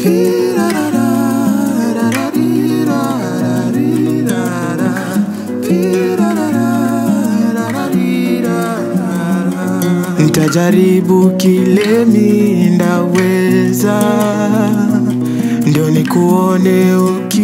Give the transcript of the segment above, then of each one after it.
Nitajaribu kile mi ndaweza, ndio nikuone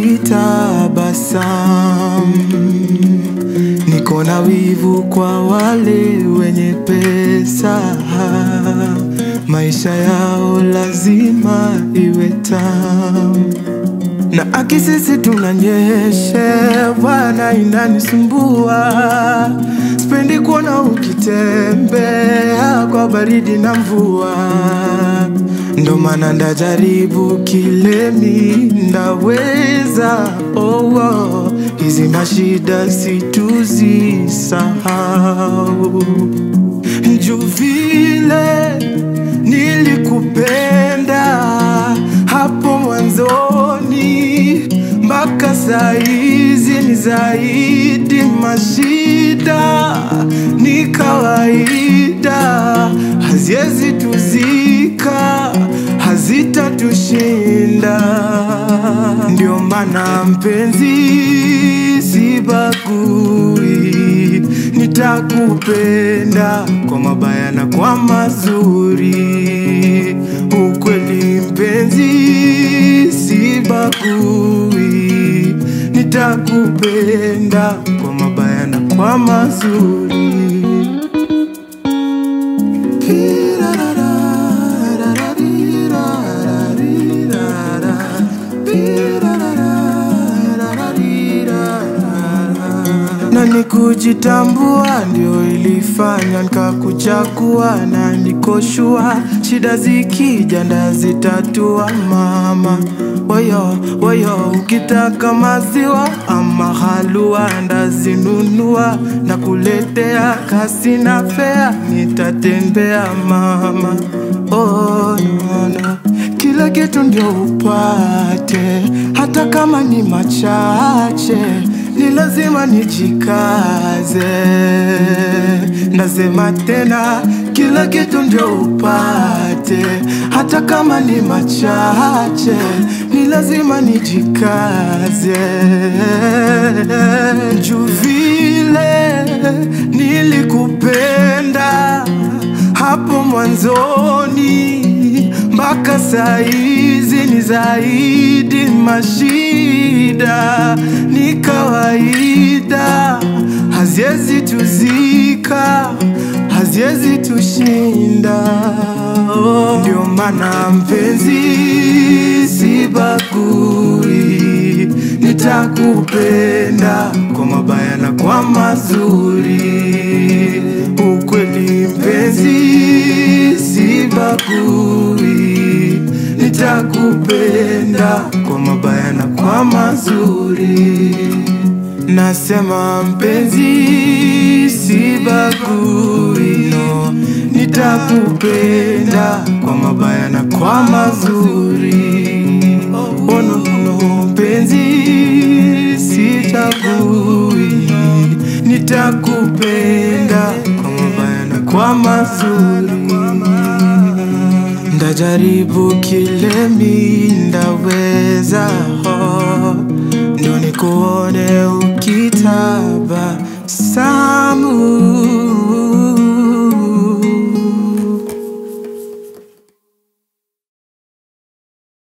ukitabasamu. Niko na wivu kwa wale wenye pesa, maisha yao lazima iwe tamu na akisisi tunanyeshewa na inanisumbua, sipendi kuona ukitembea kwa baridi na mvua, ndo maana ndajaribu kile mi ndaweza. Oh, oh, hizi mashida situzisahau juu vile nilikupenda hapo mwanzoni mpaka saizi ni zaidi, mashida ni kawaida, haziwezi tuzika, hazitatushinda. Ndio maana mpenzi, sibagui, nitakupenda kwa mabaya na kwa mazuri. Ukweli mpenzi, sibagui, nitakupenda kwa mabaya na kwa mazuri. na ni kujitambua ndio ilifanya nikakuchagua, na nikoshua shida zikija ndazitatua mama. Woyo woyo, ukitaka maziwa ama halua ndazinunua na kuletea, kasi na fea nitatembea mama. Oh, no, no. Kila kitu ndio upate, hata kama ni machache ni lazima nijikaze. Nasema tena, kila kitu ndio upate, hata kama ni machache, ni lazima nijikaze. Juu vile nilikupenda hapo mwanzoni mpaka saizi ni zaidi, mashida ni kawaida, haziwezi tuzika, haziwezi tushinda. Ndio maana mpenzi, sibagui, nitakupenda kwa mabaya na kwa mazuri. Ukweli mpenzi, sibagui, nitakupenda kwa mabaya na kwa mazuri. Nasema mpenzi, sibagui, no, nitakupenda kwa mabaya na kwa mazuri. Oh, no, no, mpenzi, sichagui, nitakupenda kwa mabaya na kwa mazuri. Ndajaribu kile mi ndaweza, oh, ndo nikuone